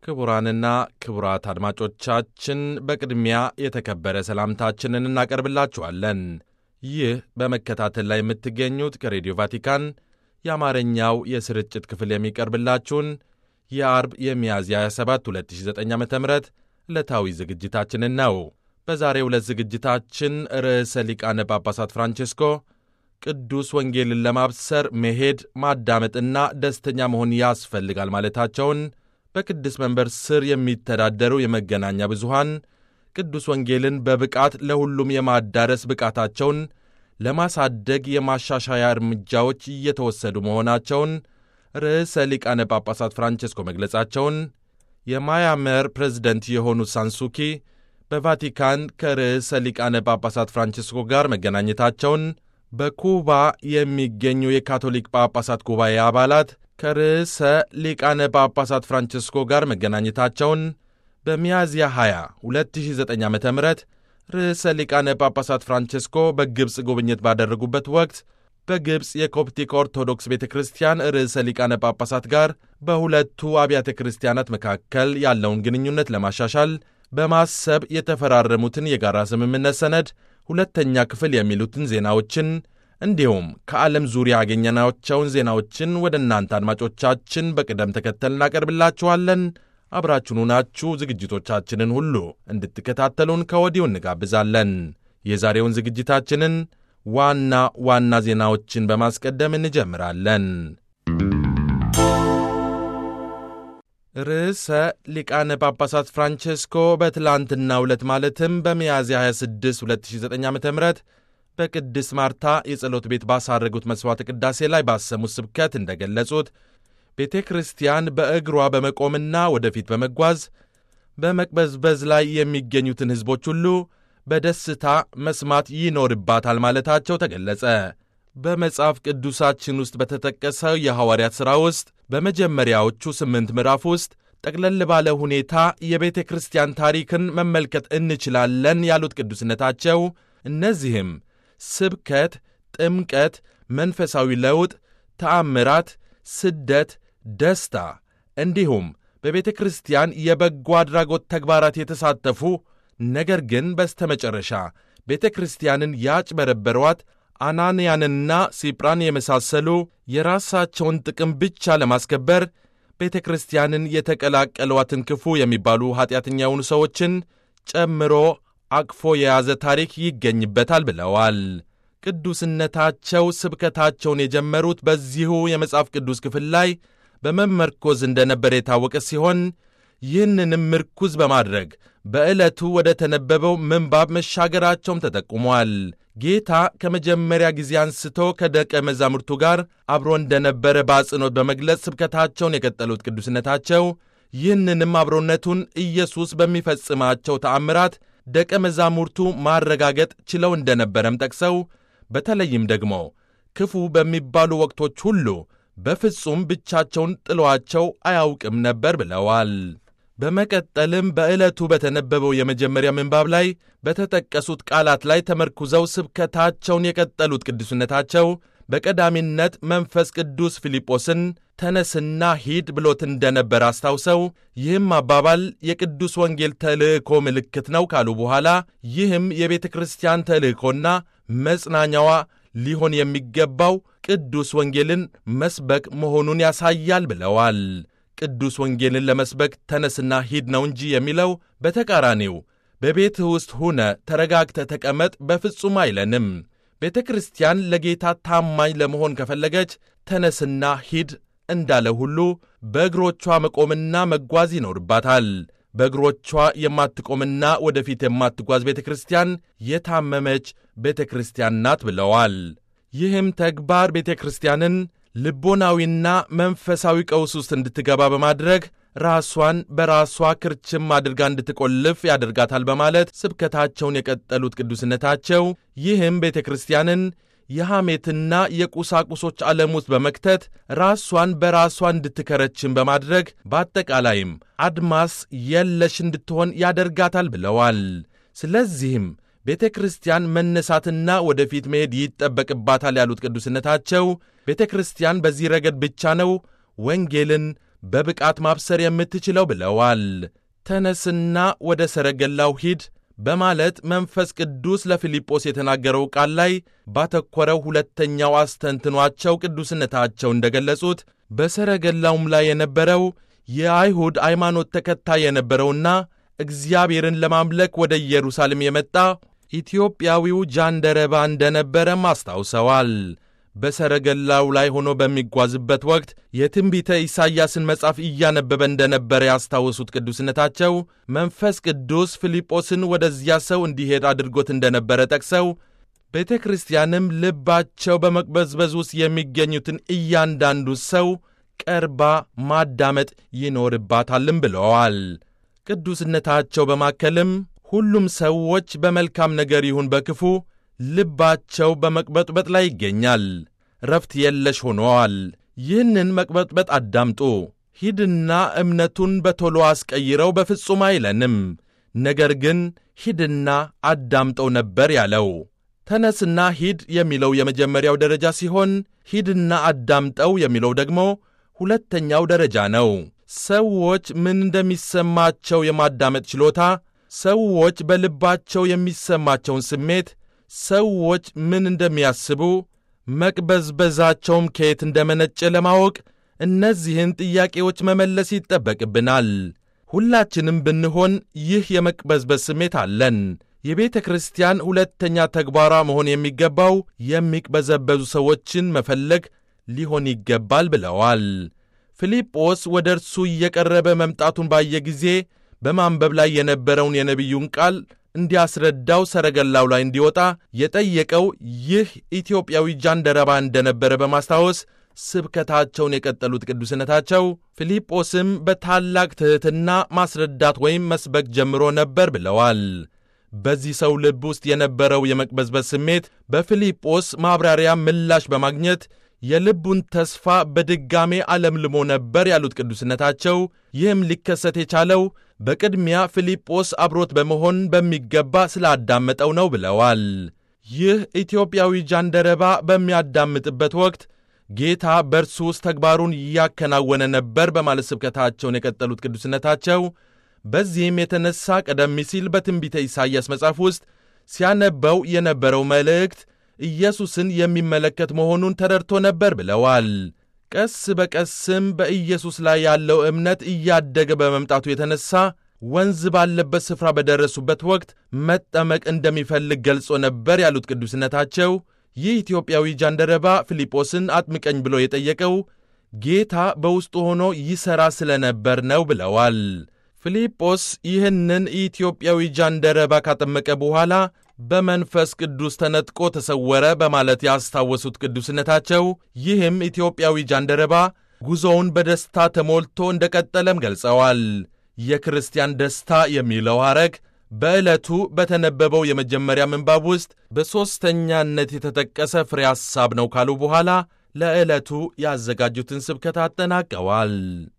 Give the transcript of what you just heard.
ክቡራንና ክቡራት አድማጮቻችን በቅድሚያ የተከበረ ሰላምታችንን እናቀርብላችኋለን። ይህ በመከታተል ላይ የምትገኙት ከሬዲዮ ቫቲካን የአማርኛው የስርጭት ክፍል የሚቀርብላችሁን የአርብ የሚያዝያ 27 2009 ዓ ም ዕለታዊ ዝግጅታችንን ነው። በዛሬው ዕለት ዝግጅታችን ርዕሰ ሊቃነ ጳጳሳት ፍራንቼስኮ ቅዱስ ወንጌልን ለማብሰር መሄድ ማዳመጥና ደስተኛ መሆን ያስፈልጋል ማለታቸውን በቅዱስ መንበር ስር የሚተዳደሩ የመገናኛ ብዙሃን ቅዱስ ወንጌልን በብቃት ለሁሉም የማዳረስ ብቃታቸውን ለማሳደግ የማሻሻያ እርምጃዎች እየተወሰዱ መሆናቸውን ርዕሰ ሊቃነ ጳጳሳት ፍራንቼስኮ መግለጻቸውን የማያመር ፕሬዝደንት የሆኑት ሳንሱኪ በቫቲካን ከርዕሰ ሊቃነ ጳጳሳት ፍራንቼስኮ ጋር መገናኘታቸውን በኩባ የሚገኙ የካቶሊክ ጳጳሳት ጉባኤ አባላት ከርዕሰ ሊቃነ ጳጳሳት ፍራንቼስኮ ጋር መገናኘታቸውን በሚያዝያ 20 2009 ዓ ም ርዕሰ ሊቃነ ጳጳሳት ፍራንቼስኮ በግብፅ ጉብኝት ባደረጉበት ወቅት በግብፅ የኮፕቲክ ኦርቶዶክስ ቤተ ክርስቲያን ርዕሰ ሊቃነ ጳጳሳት ጋር በሁለቱ አብያተ ክርስቲያናት መካከል ያለውን ግንኙነት ለማሻሻል በማሰብ የተፈራረሙትን የጋራ ስምምነት ሰነድ ሁለተኛ ክፍል የሚሉትን ዜናዎችን እንዲሁም ከዓለም ዙሪያ ያገኘናቸውን ዜናዎችን ወደ እናንተ አድማጮቻችን በቅደም ተከተል እናቀርብላችኋለን። አብራችሁኑ ናችሁ ዝግጅቶቻችንን ሁሉ እንድትከታተሉን ከወዲሁ እንጋብዛለን። የዛሬውን ዝግጅታችንን ዋና ዋና ዜናዎችን በማስቀደም እንጀምራለን። ርዕሰ ሊቃነ ጳጳሳት ፍራንቼስኮ በትላንትናው ዕለት ማለትም በሚያዝያ 26 2009 ዓ ም በቅድስት ማርታ የጸሎት ቤት ባሳረጉት መሥዋዕተ ቅዳሴ ላይ ባሰሙት ስብከት እንደገለጹት ቤተ ክርስቲያን በእግሯ በመቆምና ወደፊት በመጓዝ በመቅበዝበዝ ላይ የሚገኙትን ሕዝቦች ሁሉ በደስታ መስማት ይኖርባታል ማለታቸው ተገለጸ። በመጽሐፍ ቅዱሳችን ውስጥ በተጠቀሰው የሐዋርያት ሥራ ውስጥ በመጀመሪያዎቹ ስምንት ምዕራፍ ውስጥ ጠቅለል ባለ ሁኔታ የቤተ ክርስቲያን ታሪክን መመልከት እንችላለን ያሉት ቅዱስነታቸው እነዚህም ስብከት፣ ጥምቀት፣ መንፈሳዊ ለውጥ፣ ተአምራት፣ ስደት፣ ደስታ እንዲሁም በቤተ ክርስቲያን የበጎ አድራጎት ተግባራት የተሳተፉ ነገር ግን በስተመጨረሻ ቤተ ክርስቲያንን ያጭበረበሯት አናንያንና ሲጵራን የመሳሰሉ የራሳቸውን ጥቅም ብቻ ለማስከበር ቤተ ክርስቲያንን የተቀላቀሏትን ክፉ የሚባሉ ኀጢአተኛ የሆኑ ሰዎችን ጨምሮ አቅፎ የያዘ ታሪክ ይገኝበታል ብለዋል። ቅዱስነታቸው ስብከታቸውን የጀመሩት በዚሁ የመጽሐፍ ቅዱስ ክፍል ላይ በመመርኮዝ እንደነበረ የታወቀ ሲሆን ይህንንም ምርኩዝ በማድረግ በዕለቱ ወደ ተነበበው ምንባብ መሻገራቸውም ተጠቁሟል። ጌታ ከመጀመሪያ ጊዜ አንስቶ ከደቀ መዛሙርቱ ጋር አብሮ እንደነበረ በአጽንኦት በመግለጽ ስብከታቸውን የቀጠሉት ቅዱስነታቸው ይህንንም አብሮነቱን ኢየሱስ በሚፈጽማቸው ተአምራት ደቀ መዛሙርቱ ማረጋገጥ ችለው እንደነበረም ጠቅሰው በተለይም ደግሞ ክፉ በሚባሉ ወቅቶች ሁሉ በፍጹም ብቻቸውን ጥሏቸው አያውቅም ነበር ብለዋል። በመቀጠልም በዕለቱ በተነበበው የመጀመሪያ ምንባብ ላይ በተጠቀሱት ቃላት ላይ ተመርኩዘው ስብከታቸውን የቀጠሉት ቅዱስነታቸው በቀዳሚነት መንፈስ ቅዱስ ፊልጶስን ተነስና ሂድ ብሎት እንደነበር አስታውሰው ይህም አባባል የቅዱስ ወንጌል ተልእኮ ምልክት ነው ካሉ በኋላ ይህም የቤተ ክርስቲያን ተልእኮና መጽናኛዋ ሊሆን የሚገባው ቅዱስ ወንጌልን መስበክ መሆኑን ያሳያል ብለዋል። ቅዱስ ወንጌልን ለመስበክ ተነስና ሂድ ነው እንጂ የሚለው በተቃራኒው በቤትህ ውስጥ ሁነ ተረጋግተ ተቀመጥ በፍጹም አይለንም። ቤተ ክርስቲያን ለጌታ ታማኝ ለመሆን ከፈለገች ተነስና ሂድ እንዳለ ሁሉ በእግሮቿ መቆምና መጓዝ ይኖርባታል። በእግሮቿ የማትቆምና ወደፊት የማትጓዝ ቤተ ክርስቲያን የታመመች ቤተ ክርስቲያን ናት ብለዋል። ይህም ተግባር ቤተ ክርስቲያንን ልቦናዊና መንፈሳዊ ቀውስ ውስጥ እንድትገባ በማድረግ ራሷን በራሷ ክርችም አድርጋ እንድትቆልፍ ያደርጋታል በማለት ስብከታቸውን የቀጠሉት ቅዱስነታቸው ይህም ቤተ ክርስቲያንን የሐሜትና የቁሳቁሶች ዓለም ውስጥ በመክተት ራሷን በራሷ እንድትከረችን በማድረግ በአጠቃላይም አድማስ የለሽ እንድትሆን ያደርጋታል ብለዋል። ስለዚህም ቤተ ክርስቲያን መነሳትና ወደፊት መሄድ ይጠበቅባታል ያሉት ቅዱስነታቸው ቤተ ክርስቲያን በዚህ ረገድ ብቻ ነው ወንጌልን በብቃት ማብሰር የምትችለው ብለዋል። ተነስና ወደ ሰረገላው ሂድ በማለት መንፈስ ቅዱስ ለፊልጶስ የተናገረው ቃል ላይ ባተኮረው ሁለተኛው አስተንትኗቸው ቅዱስነታቸው እንደገለጹት በሰረገላውም ላይ የነበረው የአይሁድ ሃይማኖት ተከታይ የነበረውና እግዚአብሔርን ለማምለክ ወደ ኢየሩሳሌም የመጣ ኢትዮጵያዊው ጃንደረባ እንደነበረም አስታውሰዋል። በሰረገላው ላይ ሆኖ በሚጓዝበት ወቅት የትንቢተ ኢሳይያስን መጽሐፍ እያነበበ እንደነበረ ያስታወሱት ቅዱስነታቸው መንፈስ ቅዱስ ፊልጶስን ወደዚያ ሰው እንዲሄድ አድርጎት እንደነበረ ጠቅሰው ቤተ ክርስቲያንም ልባቸው በመቅበዝበዝ ውስጥ የሚገኙትን እያንዳንዱ ሰው ቀርባ ማዳመጥ ይኖርባታልም ብለዋል። ቅዱስነታቸው በማከልም ሁሉም ሰዎች በመልካም ነገር ይሁን በክፉ ልባቸው በመቅበጥበጥ ላይ ይገኛል። ረፍት የለሽ ሆነዋል። ይህንን መቅበጥበጥ አዳምጡ። ሂድና እምነቱን በቶሎ አስቀይረው በፍጹም አይለንም። ነገር ግን ሂድና አዳምጠው ነበር ያለው። ተነስና ሂድ የሚለው የመጀመሪያው ደረጃ ሲሆን ሂድና አዳምጠው የሚለው ደግሞ ሁለተኛው ደረጃ ነው። ሰዎች ምን እንደሚሰማቸው የማዳመጥ ችሎታ፣ ሰዎች በልባቸው የሚሰማቸውን ስሜት ሰዎች ምን እንደሚያስቡ መቅበዝበዛቸውም ከየት እንደመነጨ ለማወቅ እነዚህን ጥያቄዎች መመለስ ይጠበቅብናል። ሁላችንም ብንሆን ይህ የመቅበዝበዝ ስሜት አለን። የቤተ ክርስቲያን ሁለተኛ ተግባሯ መሆን የሚገባው የሚቅበዘበዙ ሰዎችን መፈለግ ሊሆን ይገባል ብለዋል። ፊልጶስ ወደ እርሱ እየቀረበ መምጣቱን ባየ ጊዜ በማንበብ ላይ የነበረውን የነቢዩን ቃል እንዲያስረዳው ሰረገላው ላይ እንዲወጣ የጠየቀው ይህ ኢትዮጵያዊ ጃንደረባ እንደነበረ በማስታወስ ስብከታቸውን የቀጠሉት ቅዱስነታቸው ፊልጶስም በታላቅ ትሕትና ማስረዳት ወይም መስበክ ጀምሮ ነበር ብለዋል። በዚህ ሰው ልብ ውስጥ የነበረው የመቅበዝበዝ ስሜት በፊልጶስ ማብራሪያ ምላሽ በማግኘት የልቡን ተስፋ በድጋሜ አለምልሞ ነበር ያሉት ቅዱስነታቸው ይህም ሊከሰት የቻለው በቅድሚያ ፊልጶስ አብሮት በመሆን በሚገባ ስላዳመጠው ነው ብለዋል። ይህ ኢትዮጵያዊ ጃንደረባ በሚያዳምጥበት ወቅት ጌታ በእርሱ ውስጥ ተግባሩን እያከናወነ ነበር በማለት ስብከታቸውን የቀጠሉት ቅዱስነታቸው በዚህም የተነሳ ቀደም ሲል በትንቢተ ኢሳይያስ መጽሐፍ ውስጥ ሲያነበው የነበረው መልእክት ኢየሱስን የሚመለከት መሆኑን ተረድቶ ነበር ብለዋል። ቀስ በቀስም በኢየሱስ ላይ ያለው እምነት እያደገ በመምጣቱ የተነሳ ወንዝ ባለበት ስፍራ በደረሱበት ወቅት መጠመቅ እንደሚፈልግ ገልጾ ነበር ያሉት ቅዱስነታቸው ይህ ኢትዮጵያዊ ጃንደረባ ፊልጶስን አጥምቀኝ ብሎ የጠየቀው ጌታ በውስጡ ሆኖ ይሠራ ስለነበር ነው ብለዋል። ፊልጶስ ይህንን ኢትዮጵያዊ ጃንደረባ ካጠመቀ በኋላ በመንፈስ ቅዱስ ተነጥቆ ተሰወረ በማለት ያስታወሱት ቅዱስነታቸው ይህም ኢትዮጵያዊ ጃንደረባ ጉዞውን በደስታ ተሞልቶ እንደቀጠለም ገልጸዋል። የክርስቲያን ደስታ የሚለው ሐረግ በዕለቱ በተነበበው የመጀመሪያ ምንባብ ውስጥ በሦስተኛነት የተጠቀሰ ፍሬ ሐሳብ ነው ካሉ በኋላ ለዕለቱ ያዘጋጁትን ስብከት አጠናቀዋል።